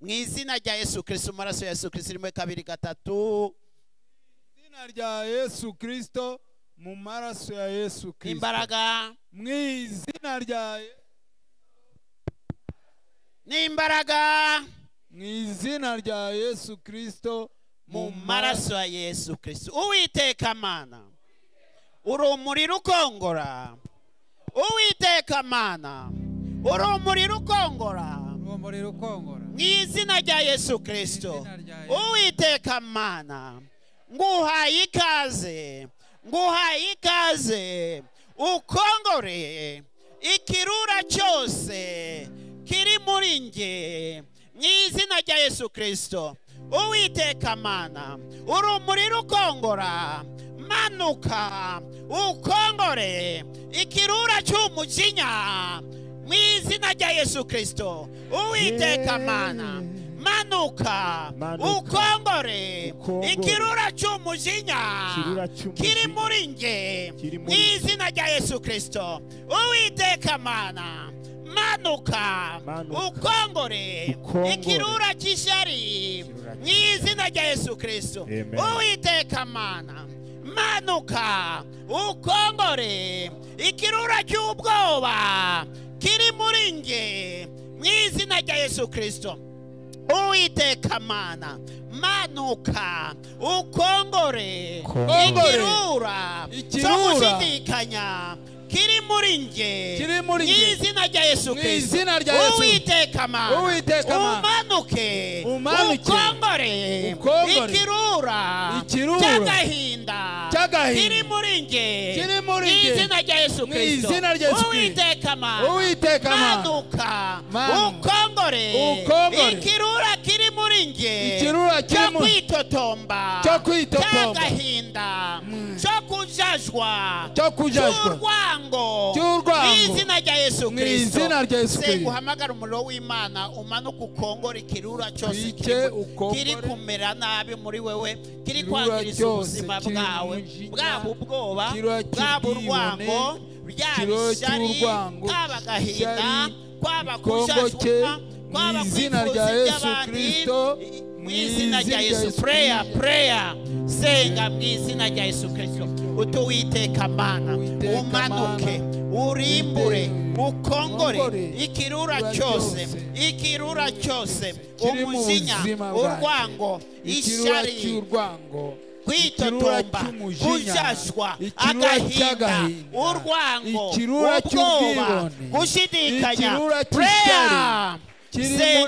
izina rya yesu kirisito amaraso ya yesu kirisito rimwe kabiri gatatu izina rya yesu kirisito mu maraso ya yesu kirisito imbaraga mu izina rya n'imbaraga mu izina rya yesu kirisito mu maraso ya yesu kirisito uwiteka amana urumuri rukongora uwiteka amana urumuri rukongora urumuri rukongora mu izina rya yesu kirisito Mu izina rya Yesu. uwiteka amana nguhaye ikaze nguhaye ikaze ukongore ikirura cyose kiri muri nge mu izina rya yesu kirisito uwiteka amana urumuri rukongora manuka ukongore ikirura cy'umujinya mu izina rya yesu kirisito uwiteka amana manuka Manuka. ukongore Ukongore. ikirura cy'umujinya Ikirura cy'umujinya. kiri muri nge Kiri mu muri nge. izina rya yesu kirisito uwiteka amana manuka Manuka. ukongore Ukongore. ikirura cy'ishyari Ikirura mu izina rya yesu kirisito Amen. uwiteka amana manuka ukongore ikirura cy'ubwoba kiri muri nge mu izina rya yesu kirisito uwiteka mana manuka ukongore Ukongore. ikirura cyo Ikirura. gushidikanya kiri muri nge Kiri muri mu nge. izina rya yesu Mu kirisito izina rya Yesu. uwiteka mana Uwiteka Mana. umanuke Umanuke. ukongore Ukongore. ikirura Ikirura. cy'agahinda Cy'agahinda. kiri muri nge Kiri muri mu nge. izina rya yesu Mu kirisito izina rya Yesu Kristo. uwiteka mana Uwiteka Mana. manuka Manuka. ukongore Ukongore. ikirura kiri muri nge Ikirura kiri cyo mu- kwitotomba Cyo kwitotomba. cy'agahinda cyo kujajwa cyo kujajwa cy'urwango Cy'urwango. mu izina rya yesu Mu kirisito izina rya Yesu Kristo. uhamagara umuriro w'imana umanuka ukongora ikirura cyose Twice kiri mu- ukongore. kiri kumera nabi muri wewe kiri Ikirura kwangiriza cyose ubuzima kiri bwawe umujinya, bwaba ubwoba ikirura bwaba cy'ubwibone, urwango byaba ikirura ishyari cy'urwango, kwaba agahinda ishyari, kwaba ikongoke, kujajwa kwaba mu izina rya kwifuza Yesu iby'abandi Kristo, mu izina rya yesu pureya pureya senga mu izina rya yesu kirisito utuwiteka mana Uwiteka umanuke urimbure ukongore ikirura cyose ikirura cyose Kiri mu umujinya buzima bwacu. urwango ikirura ishyari cy'urwango ikirura kwitotomba cy'umujinya, kujashwa ikirura agahinda cy'agahinda, urwango ikirura ubwoba cy'ubwibone, gushidikanya ikirura pureya cy'ishyari kiri muri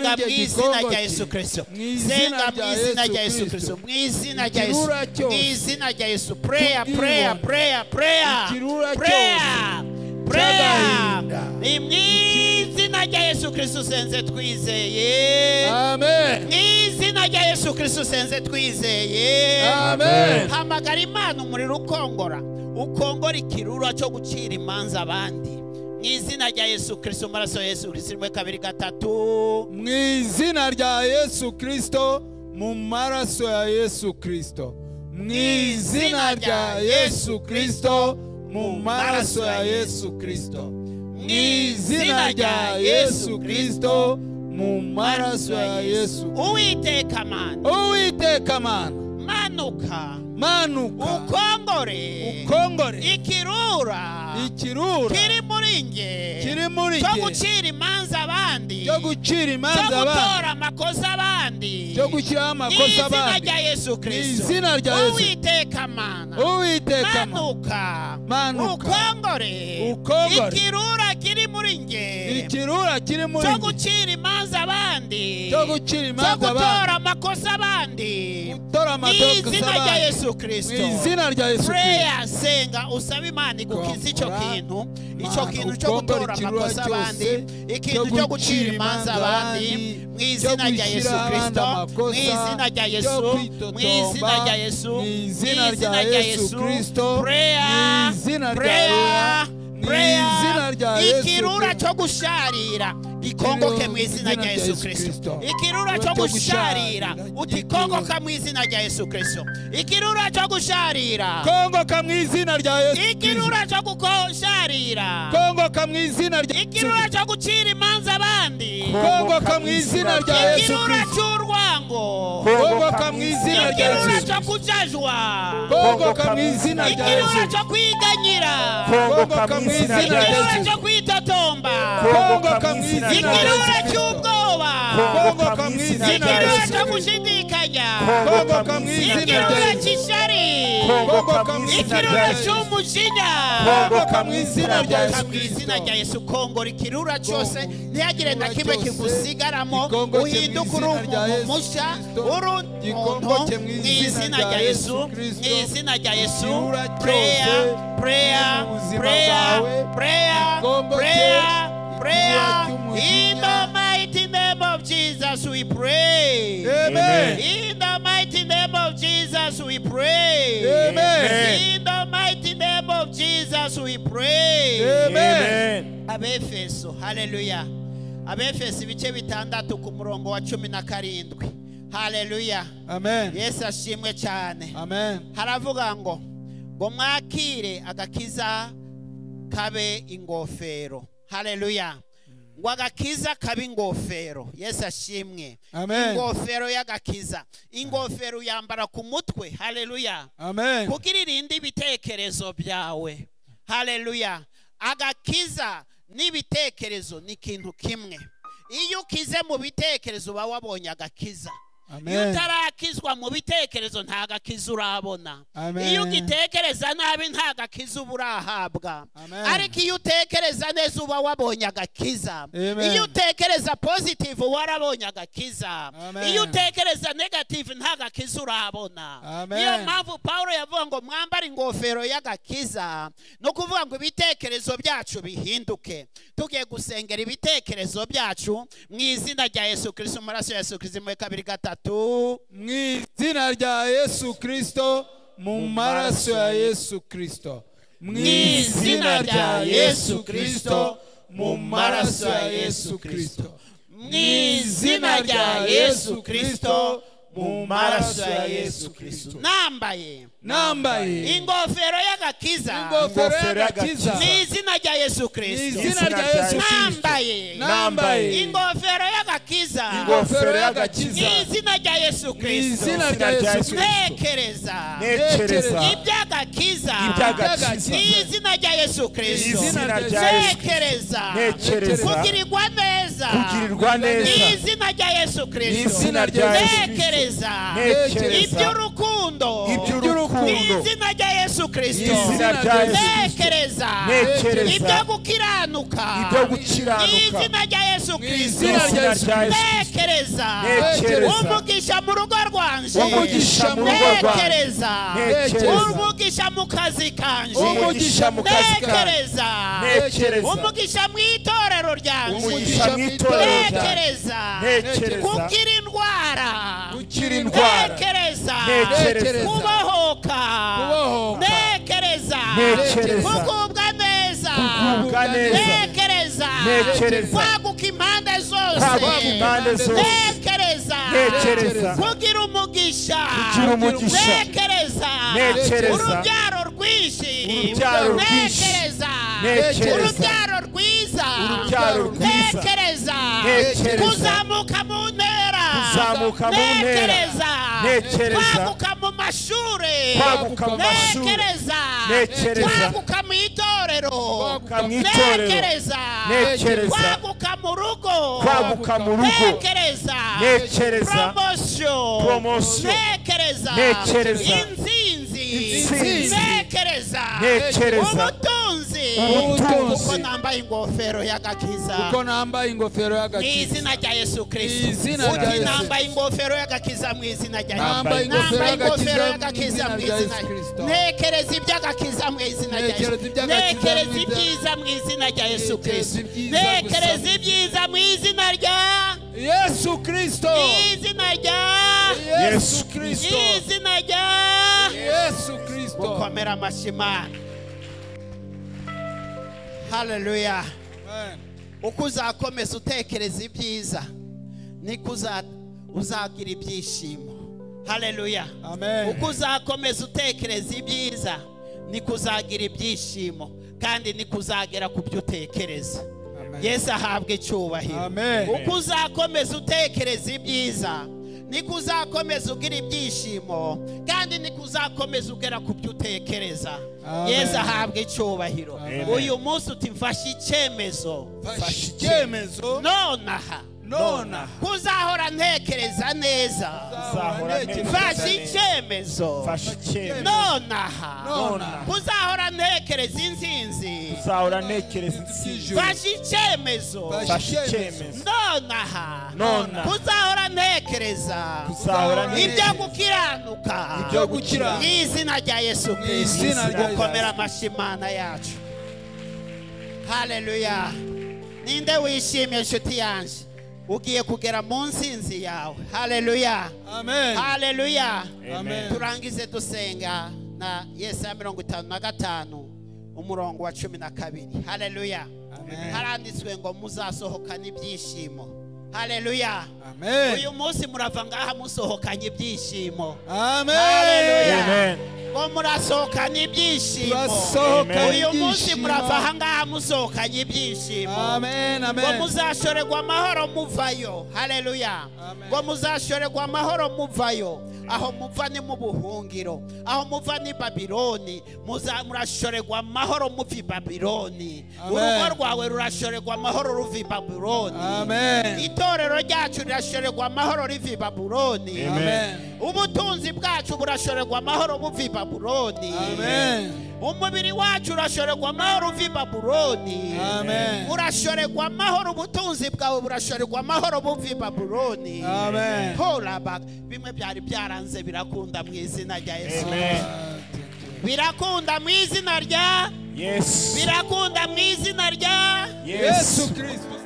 senga iryo mu izina gikongoke, rya yesu kirisito mu izina senga mu rya izina Yesu rya yesu Kristo, kirisito mu izina rya yesu ikirura mu cyose, izina rya yesu pureya cy'ubwibone, pureya pureya pureya ikirura cyose, pureya pureya cy'agahinda, ni mu izina rya yesu kirisito senze twizeye amen mu izina rya yesu kirisito senze twizeye amen hamagara imana umuriro ukongora ukongora ikirura cyo gucira imanza abandi mu izina rya yesu kirisito amaraso ya yesu kirisito rimwe kabiri gatatu mu izina rya yesu kirisito mu maraso ya yesu kirisito mu izina rya yesu kirisito mu maraso ya yesu kirisito mu izina rya yesu kirisito mu maraso ya yesu uwiteka amana uwiteka mana manuka manuka ukongore ukongore ikirura ikirura kiri muri nge kiri muri cyo jye gucira imanza abandi cyo gucira cyo imanza abandi gutora amakosa abandi cyo gushyiraho amakosa Izina abandi rya Yesu Kristo. izina rya Yesu. Uwiteka mana. uwiteka mana Manuka. Manuka. Ukongore. Ukongore. Ikirura kiri muri nge. ikirura kiri muri Cyo jye gucira imanza abandi. cyo gucira Cyo imanza abandi gutora amakosa abandi. gutora amakosa Izina rya abandi Yesu mu Kristo. izina rya yesu kirisito Prayer senga usabe Imana igukize icyo Ukongora. kintu icyo Mana, kintu cyo ukongora gutora ikirura amakosa abandi cyose, ikintu cyo cyo gucira gucira imanza imanza abandi abandi, mu cyo izina rya gushyira Yesu abandi Kristo mu amakosa, izina rya cyo Yesu mu kwitotomba, izina rya mu Yesu izina rya Yesu Kristo, prayer mu izina rya prayer Yesu, mu prayer izina rya Yesu ikirura Kristo. cyo gusharira bikongoke mu izina rya yesu kirisito ikirura cyo gusharira utikongoka mu izina rya yesu kirisito ikirura cyo gusharira kongoka mu izina rya yesu ikirura cyo gusharira kongoka mu izina rya ikirura cyo gucira imanza abandi kongoka mu izina rya yesu ikirura kirisito cy'urwango kongoka mu izina rya ikirura yesu cyo kujajwa kongoka mu izina rya ikirura yesu cyo kwiganyira kongoka mu izina rya ikirura yesu cyo kwitotomba kongoka mu izina rya ikirura yesu Kristo cy'ubwoba kongoka mu izina rya ikirura yesu cyo Kristo gushidikanya kongoka mu izina rya ikirura yesu cy'ishari kongoka mu izina rya ikirura yesu cy'umujinya kongoka mu izina rya Kongoka yesu mu Kristo. izina rya yesu kongora ikirura cyose ntihagire na kimwe cyose, kigusigaramo gikongoke mu uhinduke uri izina rya umuntu Yesu mushya Kristo. uri umuntu Gikongoke mu mu izina izina rya rya Yesu yesu Kristo. mu izina rya yesu Ikirura pureya cyose pureya kiri mu buzima pureya bwawe, pureya gikongoke pureya pureya ikirura cy'umujinya. in the mighty name of jesus we pray amen in the mighty name of jesus we pray amen in the mighty name of jesus we pray amen abefeso haleluya abefeso ibice bitandatu ku murongo wa cumi na karindwi haleluya amen yesu ashimwe cyane amen haravuga ngo ngo mwakire agakiza kabe ingofero haleluya ngo agakiza kabe ingofero yesu ashimwe Amen. ingofero y'agakiza ingofero uyambara ku mutwe haleluya amen kugira irinde ibitekerezo byawe haleluya agakiza n'ibitekerezo ni ikintu kimwe iyo ukize mu bitekerezo uba wabonye agakiza iyo amen utarakizwa mu bitekerezo nta gakiza urabona Amen. iyo ugitekereza nabi nta gakiza uba urahabwa Amen. ariko iyo utekereza neza uba wabonye agakiza Amen. iyo utekereza positive uba warabonye agakiza Amen. iyo utekereza negative nta gakiza urabona Amen. niyo mpamvu paul yavuga ngo mwambare ingofero y'agakiza ni ukuvuga ngo ibitekerezo byacu bihinduke tugiye gusengera ibitekerezo byacu mu izina rya yesu kirisito amaraso ya yesu kirisito muri kabiri gatatu mu izina rya yesu kirisito mu maraso ya yesu kirisito mu izina rya yesu kirisito mu maraso ya yesu kirisito mu izina rya yesu kirisito mu maraso ya yesu kirisito nambaye nambaye ingofero y'agakiza ingofero y'agakiza mu izina rya yesu mu kirisito izina rya yesu kirisito nambaye nambaye ingofero y'agakiza ingofero mu y'agakiza izina rya yesu mu kirisito izina rya yesu kirisito ntekereza ntekereza iby'agakiza iby'agakiza mu izina rya yesu kirisito izina izina rya yesu ntekereza ntekereza kugirirwa neza kugirirwa mu neza izina rya yesu mu kirisito izina rya yesu kirisito ntekereza ntekereza iby'urukundo mu iby'urukundo izina rya yesu mu kirisito izina rya yesu kirisito ntekereza Ntekereza. ibyo gukiranuka ibyo mu gukiranuka izina rya yesu mu mu kirisito izina rya izina yesu rya yesu kirisito ntekereza ntekereza umugisha mu rugo rwanje umugisha mu rugo rwanjye ntekereza ntekereza umugisha mu kazi kanje umugisha mu kazi kanjye ntekereza ntekereza umugisha mu itorero ryanjye umugisha mu itorero ryanjye ntekereza ntekereza gukira indwara gukira indwara ntekereza Ntekereza. kubohoka Kubohoka. ntekereza Ntekereza. kugubwa neza kugubwa neza ntekereza Ntekereza. kwaguka impande kwaguka zose impande zose ntekereza Ntekereza. kugira umugisha Kugira umugisha. ntekereza Ntekereza. urubyaro rwinshi Urubyaro rwinshi. ntekereza Ntekereza. urubyaro rwiza Urubyaro rwiza. ntekereza Ntekereza. kuzamuka mu ntera Kuzamuka mu ntera. ntekereza Ntekereza. kwaguka mu mashuri Kwaguka mu mashuri. ntekereza Ntekereza. kwaguka mu itorero Kwaguka mu itorero. ntekereza Ntekereza. kwaguka mu rugo kwaguka mu rugo ntekereza Ntekereza. promotion Promotion. ntekereza Ntekereza. inzinzi Insinzi. ntekereza Ntekereza. ubutunzi Ubutunzi. kuko nambaye ingofero y'agakiza kuko nambaye ingofero mu y'agakiza izina rya yesu Mu kirisito izina rya uti Yesu nambaye ingofero y'agakiza mu izina rya Yesu. nambaye ingofero Nambaye ingofero y'agakiza y'agakiza mu mu izina izina rya yesu kirisito ntekereza iby'agakiza mu izina rya yesu Ntekereza iby'agakiza ntekereza mu izina- ibyiza mu izina rya yesu Ntekereza kirisito ibyiza gusa. ntekereza ibyiza mu izina rya yesu kirisito izina rya yesu kirisito izina rya yesu kirisito gukomera amashyi imana haleluya Amen. uko uzakomeza utekereza ibyiza niko uza- uzagira ibyishimo hareruya Amen. uko uzakomeza utekereza ibyiza niko uzagira ibyishimo kandi niko uzagera ku byo utekereza Amen. yesu ahabwa icyubahiro Amen. uko uzakomeza utekereza ibyiza niko uzakomeza ugira ibyishimo kandi niko uzakomeza ugera ku byo utekereza Amen. yesu ahabwa icyubahiro Amen. uyu munsi uti mfashe icyemezo mfashe icyemezo nonaha nonaha kuzahora ntekereza neza Uzahora ntekereza mfashe neza. icyemezo mfashe icyemezo nonaha Nonaha. kuzahora ntekereza insinzi uzahora ntekereza insinzi Ijuru. mfashe icyemezo mfashe icyemezo nonaha Nonaha. kuzahora ntekereza uzahora ibyo ntekereza gukiranuka ibyo gukiranuka mu izina rya yesu izina kirisito rya Yesu. gukomera amashyi imana yacu hareruya ninde wishimiye inshuti yanjye ugiye kugera mu nsinzi yawe hareruya amen hareruya Amen. turangize dusenga na yesu ya mirongo itanu na gatanu umurongo wa cumi na kabiri hareruya Amen. haranditswe ngo muzasohokane ibyishimo hareruya amen uyu munsi murava ngaha musohokanye ibyishimo amen Hallelujah. amen ngo murasohokane ibyishimo turasohokana uyu munsi ibyishimo. murava aha ngaha musohokanye ibyishimo amen ngo amen muzashorerwa amahoro muvayo hareruya Amen. ngo muzashorerwa amahoro muvayo aho muva ni mu buhungiro aho muva ni babironi Muza- murashorerwa amahoro muva i babironi Amen. urugo rwawe rurashorerwa amahoro ruva i babironi amen itorero ryacu rirashorerwa amahoro riva i babironi Amen. ubutunzi bwacu burashorerwa amahoro buva i babuloni amen umubiri wacu urashorerwa amahoro uva i babuloni amen urashorerwa amahoro ubutunzi bwawe burashorerwa amahoro buva i babuloni amen horaba bimwe byari byaranze birakunda mu izina rya yesu amen birakunda mu izina rya yesu birakunda mu izina rya yesu yesu kristo